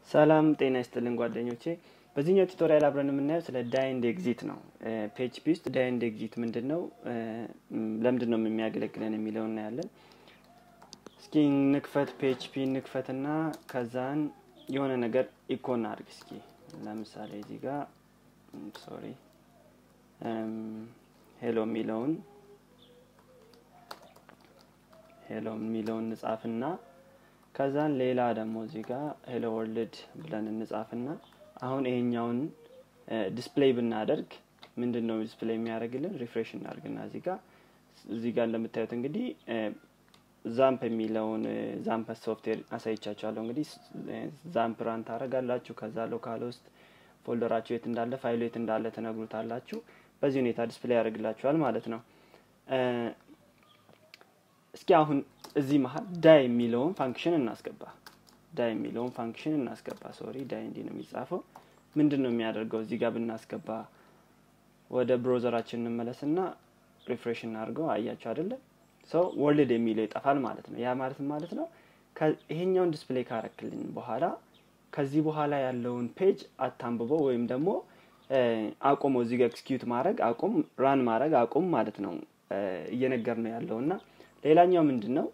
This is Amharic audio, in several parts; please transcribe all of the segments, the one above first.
ሰላም ጤና ይስጥልን ጓደኞቼ። በዚህኛው ቱቶሪያል አብረን የምናየው ስለ ዳይንድ ኤግዚት ነው። ፒኤችፒ ውስጥ ዳይንድ ኤግዚት ምንድን ነው፣ ለምንድን ነው የሚያገለግለን የሚለው እናያለን። እስኪ ንክፈት፣ ፒኤችፒ ንክፈትና ከዛን የሆነ ነገር ኢኮን አድርግ። እስኪ ለምሳሌ እዚህ ጋር ሶሪ ሄሎ የሚለውን ሄሎ የሚለውን እንጻፍና ከዛን ሌላ ደግሞ እዚህ ጋር ሄሎ ወርልድ ብለን እንጻፍና አሁን ይሄኛውን ዲስፕሌይ ብናደርግ ምንድን ነው ዲስፕሌይ የሚያደርግልን? ሪፍሬሽ እናደርግና እዚህ ጋር እዚህ ጋር እንደምታዩት እንግዲህ ዛምፕ የሚለውን ዛምፕ ሶፍትዌር አሳይቻችኋለሁ። እንግዲህ ዛምፕ ራን ታደርጋላችሁ። ከዛ ሎካል ውስጥ ፎልደራችሁ የት እንዳለ ፋይሉ የት እንዳለ ትነግሩታላችሁ። በዚህ ሁኔታ ዲስፕሌይ ያደርግላችኋል ማለት ነው። እስኪ አሁን እዚህ መሀል ዳይ የሚለውን ፋንክሽን እናስገባ። ዳይ የሚለውን ፋንክሽን እናስገባ። ሶሪ ዳይ እንዲህ ነው የሚጻፈው። ምንድን ነው የሚያደርገው? እዚህ ጋር ብናስገባ ወደ ብሮዘራችን እንመለስና ሪፍሬሽ እናድርገው። አያችሁ አይደለም? ሰው ወርልድ የሚለው ይጠፋል ማለት ነው። ያ ማለት ማለት ነው ይሄኛውን ዲስፕሌይ ካረክልን በኋላ ከዚህ በኋላ ያለውን ፔጅ አታንብበው ወይም ደግሞ አቁሞ እዚህ ጋር ኤክስኪዩት ማድረግ አቁም፣ ራን ማድረግ አቁም ማለት ነው እየነገር ነው ያለው እና ሌላኛው ምንድን ነው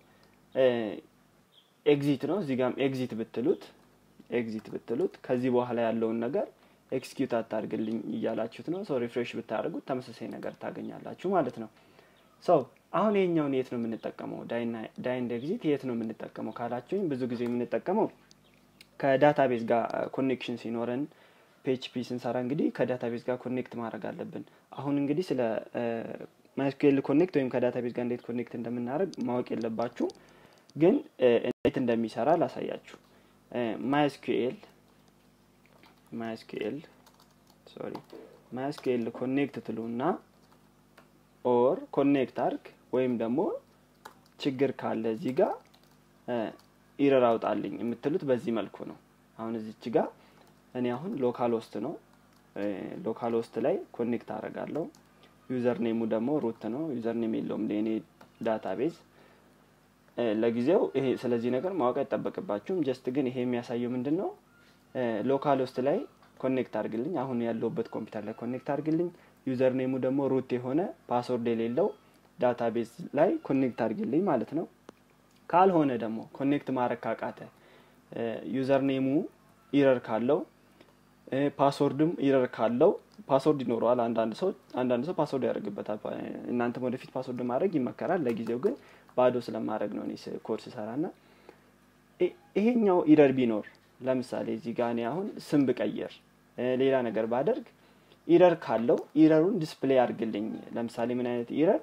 ኤግዚት ነው። እዚህ ጋም ኤግዚት ብትሉት ኤግዚት ብትሉት ከዚህ በኋላ ያለውን ነገር ኤክስኪዩት አታርግልኝ እያላችሁት ነው። ሰው ሪፍሬሽ ብታደርጉት ተመሳሳይ ነገር ታገኛላችሁ ማለት ነው። ሰው አሁን ይሄኛውን የት ነው የምንጠቀመው? ዳይንድ ኤግዚት የት ነው የምንጠቀመው ካላችሁኝ ብዙ ጊዜ የምንጠቀመው ከዳታቤዝ ጋር ኮኔክሽን ሲኖረን ፒኤችፒ ስንሰራ እንግዲህ ከዳታቤዝ ጋር ኮኔክት ማድረግ አለብን። አሁን እንግዲህ ስለ ማይስኩኤል ኮኔክት ወይም ከዳታቤዝ ጋር እንዴት ኮኔክት እንደምናደርግ ማወቅ የለባችሁ፣ ግን እንዴት እንደሚሰራ ላሳያችሁ። ማይስኩኤል ማይስኩኤል ሶሪ ማይስኩኤል ኮኔክት ትሉና ኦር ኮኔክት አርግ ወይም ደግሞ ችግር ካለ እዚህ ጋር ኢረር አውጣልኝ የምትሉት በዚህ መልኩ ነው። አሁን እዚች ጋር እኔ አሁን ሎካል ውስጥ ነው ሎካል ውስጥ ላይ ኮኔክት አደርጋለሁ። ዩዘር ኔሙ ደግሞ ሩት ነው። ዩዘር ኔም የለውም ለእኔ ዳታቤዝ ለጊዜው። ይሄ ስለዚህ ነገር ማወቅ አይጠበቅባችሁም። ጀስት ግን ይሄ የሚያሳየው ምንድን ነው ሎካል ውስጥ ላይ ኮኔክት አድርግልኝ፣ አሁን ያለውበት ኮምፒውተር ላይ ኮኔክት አድርግልኝ። ዩዘር ኔሙ ደግሞ ሩት የሆነ ፓስወርድ የሌለው ዳታቤዝ ላይ ኮኔክት አድርግልኝ ማለት ነው። ካልሆነ ደግሞ ኮኔክት ማድረግ ካቃተ ዩዘር ኔሙ ኢረር ካለው ፓስወርድም ኢረር ካለው ፓስወርድ ይኖረዋል። አንዳንድ ሰው አንዳንድ ሰው ፓስወርድ ያደርግበታል። እናንተም ወደፊት ፓስወርድ ማድረግ ይመከራል። ለጊዜው ግን ባዶ ስለማድረግ ነው እኔ ኮድ ስሰራ ና ይሄኛው ኢረር ቢኖር ለምሳሌ እዚህ ጋ እኔ አሁን ስም ብቀየር ሌላ ነገር ባደርግ ኢረር ካለው ኢረሩን ዲስፕሌይ አድርግልኝ። ለምሳሌ ምን አይነት ኢረር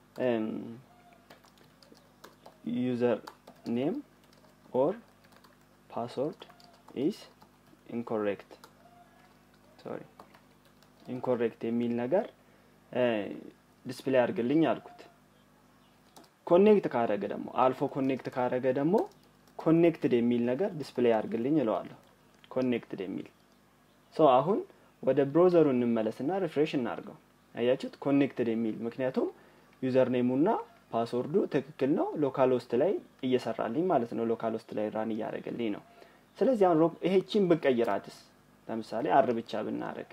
ዩዘር ኔም ኦር ፓስወርድ ኢስ ኢንኮሬክት ሶሪ ኢንኮሬክት የሚል ነገር ዲስፕሌይ አድርግልኝ አልኩት። ኮኔክት ካረገ ደግሞ አልፎ ኮኔክት ካረገ ደግሞ ኮኔክትድ የሚል ነገር ዲስፕሌይ አድርግልኝ እለዋለሁ። ኮኔክትድ የሚል ሶ አሁን ወደ ብሮዘሩ እንመለስና ሪፍሬሽ እናድርገው። አያችሁት? ኮኔክትድ የሚል ምክንያቱም ዩዘር ኔሙና ፓስወርዱ ትክክል ነው። ሎካል ውስጥ ላይ እየሰራልኝ ማለት ነው። ሎካል ውስጥ ላይ ራን እያደረገልኝ ነው። ስለዚህ አሁን ይሄቺን ብቀይራትስ ለምሳሌ አር ብቻ ብናደርግ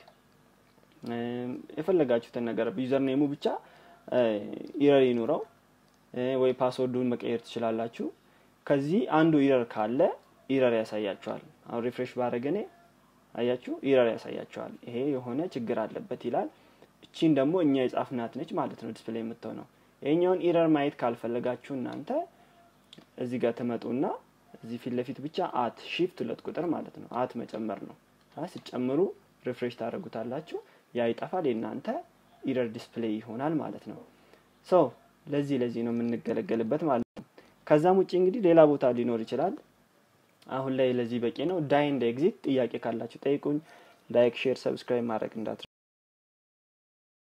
የፈለጋችሁትን ነገር ዩዘር ኔሙ ብቻ ኢረር ይኑረው ወይ ፓስወርዱን መቀየር ትችላላችሁ። ከዚህ አንዱ ኢረር ካለ ኢረር ያሳያችኋል። አሁን ሪፍሬሽ ባደረግ እኔ አያችሁ ኢረር ያሳያችኋል። ይሄ የሆነ ችግር አለበት ይላል። እቺን ደግሞ እኛ የጻፍናት ነች ማለት ነው ዲስፕሌይ የምትሆነው። ይሄኛውን ኢረር ማየት ካልፈለጋችሁ እናንተ እዚህ ጋር ትመጡና እዚህ ፊት ለፊት ብቻ አት ሺፍት ሁለት ቁጥር ማለት ነው አት መጨመር ነው። ስጨምሩ ሪፍሬሽ ታደርጉታላችሁ። ያ ይጠፋል። የእናንተ ኢረር ዲስፕሌይ ይሆናል ማለት ነው። ሶ ለዚህ ለዚህ ነው የምንገለገልበት ማለት ነው። ከዛም ውጭ እንግዲህ ሌላ ቦታ ሊኖር ይችላል። አሁን ላይ ለዚህ በቂ ነው። ዳይንድ ኤግዚት ጥያቄ ካላችሁ ጠይቁኝ። ላይክ፣ ሼር፣ ሰብስክራይብ ማድረግ እንዳት